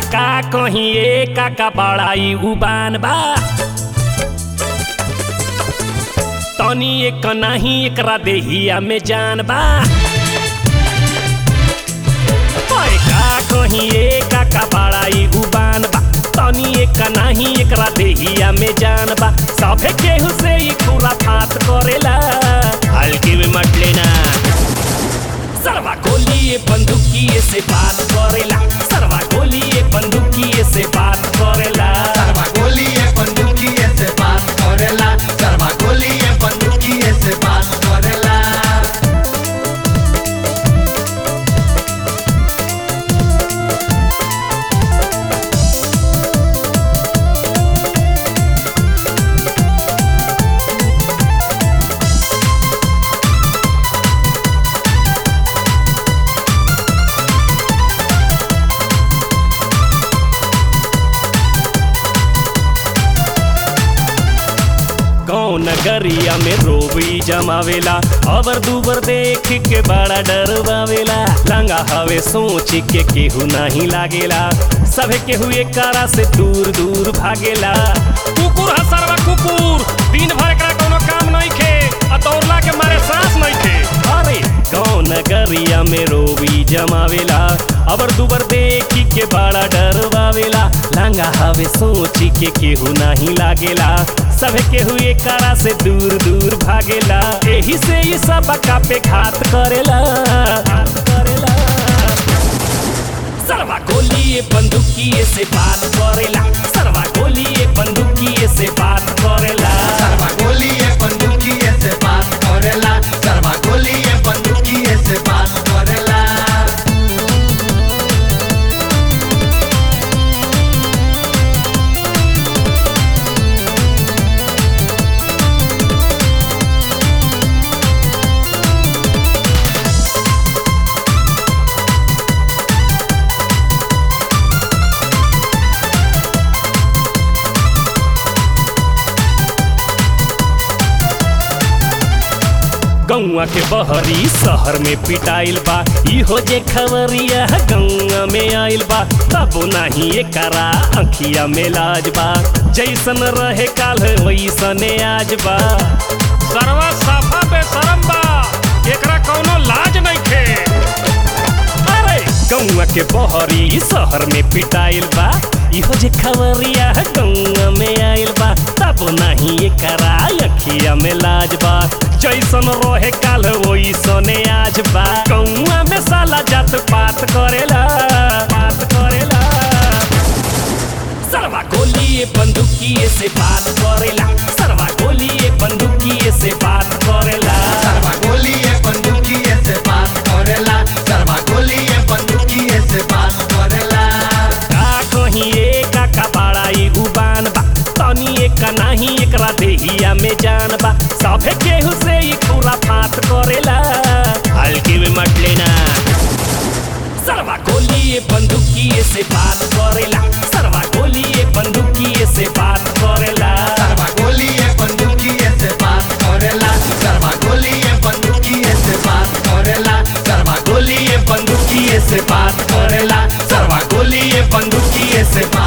का कहीं एक का बड़ाई उबान बा तनी एक नाही एकरा देहिया में जान बा ओए का कहीं एक का बड़ाई उबान बा तनी एक नाही एकरा देहिया में जान बा सभे केहू से ही पूरा फात करेला हल्की में मत लेना सरवा गोलिए बंदूकिए से बात करेला सरवा गोलिए बंदूकिए से बात करेला सरवा गोलिए बंदूकिए से बात करेला सरवा गोलिए बंदूकिए से बात करेला गाँव नगरिया में रोबी जमावेला अबर दुबर देख के बड़ा डरवावेला लंगा हवे सोच के केहू नहीं लागेला सभे केहू एक कारा से दूर दूर भागेला कुकुर है सरवा कुकुर दिन भर एकरा कोनो काम नहीं खे आ दौड़ला के मारे सांस नहीं खे अरे गाँव नगरिया में रोबी जमावेला अबर दुबर देखी के बड़ा डरवावेला लंगा हवे सोची के केहू नहीं लागेला सभे केहू एक कारा से दूर दूर भागेला एही से ये सब का पे घात करेला घात करेला सरवा गोलिए बंदूकिए से बात करेला सरवा गोलिए बंदूकिए से बात करेला सरवा गोलिए बंदूकिए से बात करेला सरवा गोलिए बंदूकिए से बात करेला गौआ के बहरी शहर में पिटाइल बा इहो जे खबरिया गौआ में आइल बा तब नाही एकरा अखिया में लाज बा जैसन रहे काल वैसने आज बा सरवा साफा बेशरम बा एकरा कौनो लाज नहीं खे अरे गौआ के बहरी शहर में पिटाइल बा इहो जे खबरिया गौआ में आइल बा तब नहीं एकरा अखिया में लाज बा जैसन रहे काल वैसने आज बा गौआ में साला जात पात करेला बात करेला सरवा गोलिए बंदूकिए से बात करेला सरवा गोलिए बंदूकिए से बात करेला सरवा गोलिए बंदूकिए से बात करेला सरवा गोलिए बंदूकिए से बात करेला का कहीं एक का बड़ाई उबान बा तनी एक नाही एकरा देहिया में जान बा सभे केहू से ही पूरा फात करेला हल्की में मत लेना सरवा गोलिए बंदूकिए से बात करेला सरवा गोलिए बंदूकिए से बात करेला सरवा गोलिए बंदूकिए से बात करेला सरवा गोलिए बंदूकिए से बात करेला सरवा गोलिए बंदूकिए से बात करेला सरवा गोलिए बंदूकिए से बात